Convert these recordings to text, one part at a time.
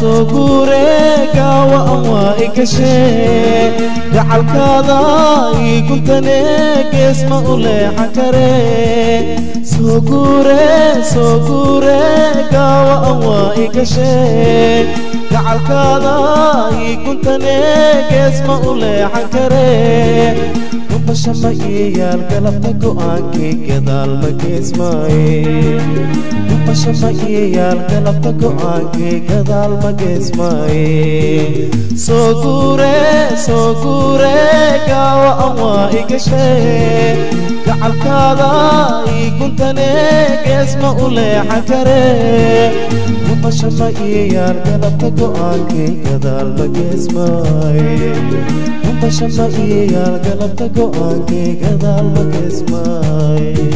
soo guure gaawa waa i gashee gacalkaada ii guntane gees ma u leexan kare soo guure soo guure gaawa waa i gashee gacalkaada ii guntane gees ma u leexan kare gubasha ma ii yaal galabta go'aankii gadaal ma geesmaaye gubasha ma ii yaal galabta go'aankii gadaal ma geesmaaye soo guure soo guure gaawa waa i gashee gacalkaada ii guntane gees ma u leexan kare gubasha ma ii yaal galabta go'aankii gadaal ma geesmaaye gubasha ma ii yaal galabta go'aankii gadaal ma geesmaaye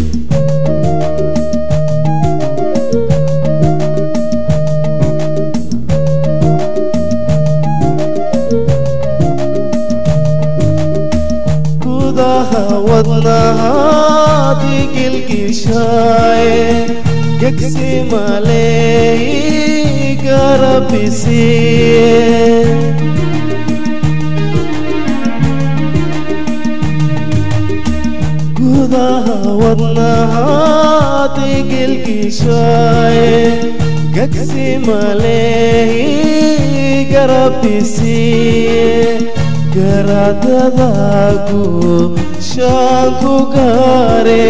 gudaha wadnahaadii gilgishaaye gegsi maleey garabisiye gudaha wadnahaadii gilgishaaye gegsi maleey garabisiye garadadaagu shaanku gaare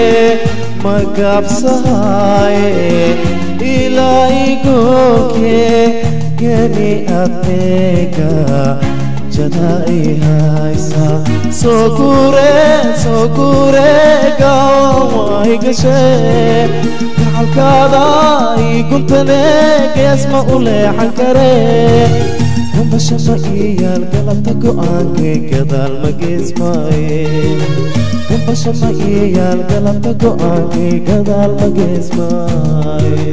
magabsahaaye ilaa igooke geni adeega jada i haysa soo guure soo guure gaawa i gashee gacalkaada ii guntane gees ma u leexan kare gambasha ma ii yaal galabta go'aankii gadaal ma geesmaaye gambasha ma ii yaal galabta go'aankii gadaal ma geesmaaye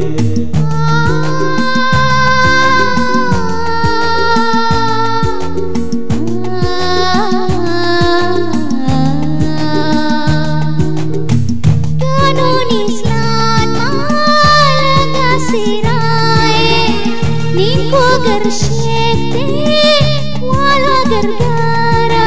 कानून इस्लाम मालगा सिराए नीको गर शेकते वाला गरगारा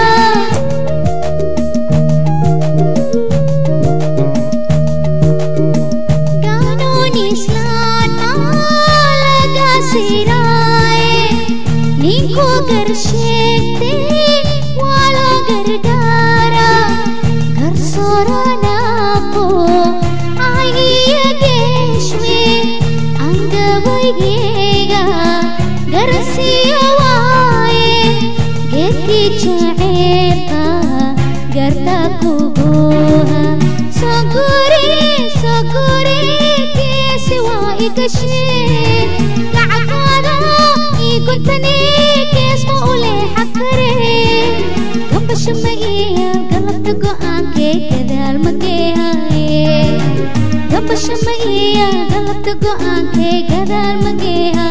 कानून इस्लाम मालगा सिराए नीको गर शेकते वाला गरगारा घर सोराना को आइए गेश्वे अंग बगेगा घर सिवाए गेती चेता गरता कुबोहा सगुरे सगुरे के सिवा इकशे قعقادا يكنتني كيس مولي حكري قم بشمئية قلبت قوان كي كذا المكيها قم بشمئية قلبت قوان كي كذا المكيها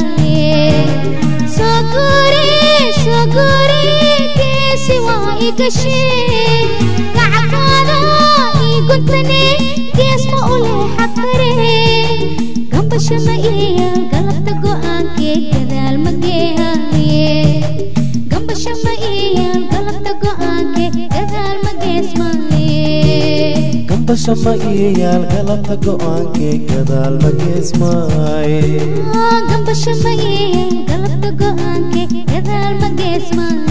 سوكوري سوكوري كيسي واي كشي قعقادا يكنتني كيس مولي حكري gamba shamaiya galabta go'aankee gadaal mageehaye gamba shamaiya galabta go'aankee gadaal mageesmaaye gambasha ma ii yaal galabta go'aankii gadaal ma geesmaaye gamba shamaiya galabta go'aankee gadaal mageesmaaye